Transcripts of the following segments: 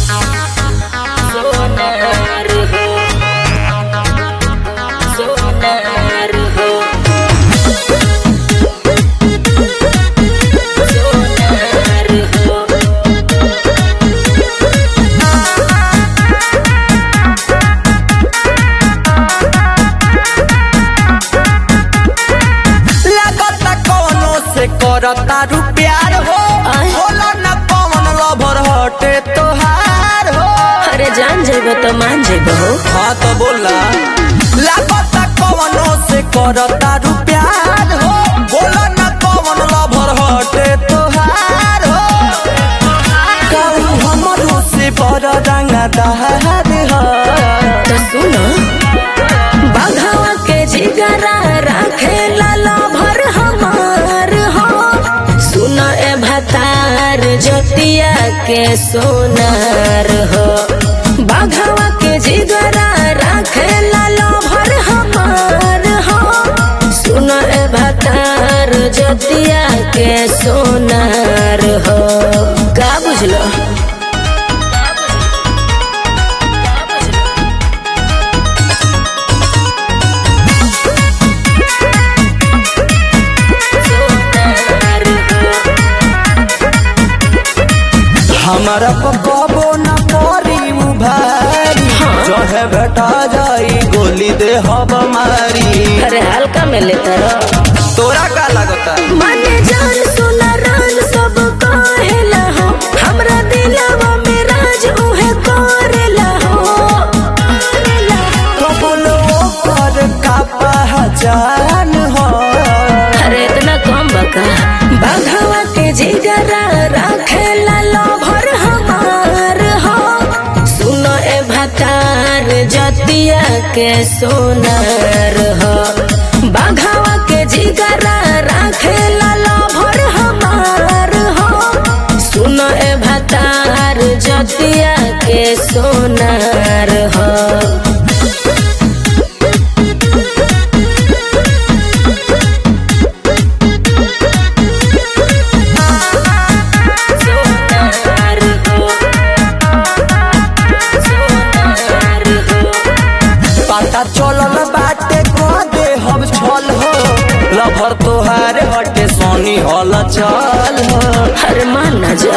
सोनार हो सोनार हो सोनार हो लागता कौनो से करता रू प्यार हो आय। होला न पवन लभर हटे तोहार हो अरे जान जेब तो मान जेब हो हाँ तो बोला लागता कौनो से करता रू प्यार हो होला न पवन लभर हटे तोहार हो कहू हमरो से बड़ रंगा दहार हो तो सुनो बाघवा के जिगरा राखे लाला भर हमार हो सुनो ए भतार जोतिया के सोनार हो बाघवा के जिगरा राखे लाला भर हमार हो सुनो ए भतार जोतिया के सोनार हो का बुझलो सोनार हो हमारा पकबो न करी उभारी जहे बेटा जाई गोली दे हब मारी अरे हल्का में लेता रहो तोरा का लगता माने जान सुना रान सब कहेला हो हमरा दिलवा में राज उहे करेला हो करेला हो। कबलो कर का पहचान हो अरे इतना कम बका बाघवा के जिगरा राखेला लोभर हमार हो सुनो ए भतार जतिया के सोनार हो बाघवा के जिगरा राखेला लोभर हमार हो सुनो ए भतार जतिया के सोनार हो सोनार हो सोनार हो पता चलल बाटे को दे हम छल हो लभर तोहार हटे सोनी हल चल हो हर मान न जा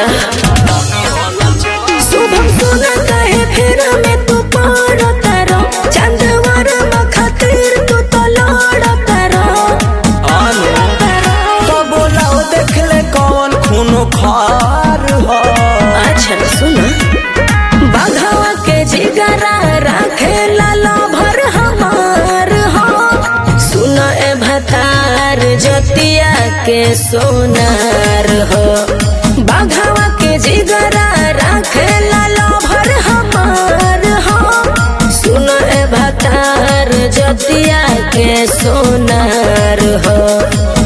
शुभम सोना कहे फिर में तू पार तारो चंदवार में खातिर तू तो लड़ तारो आने तो बोलाओ देख ले कौन खून खार हो अच्छा सुना बाघवा के जिगरा राखे लाला भर हमार हो सुना ए भतार जतिया के सोनार हो बाघवा के जिगरा राखे लाला भर हमार हो सुना ए भतार जतिया के सोनार हो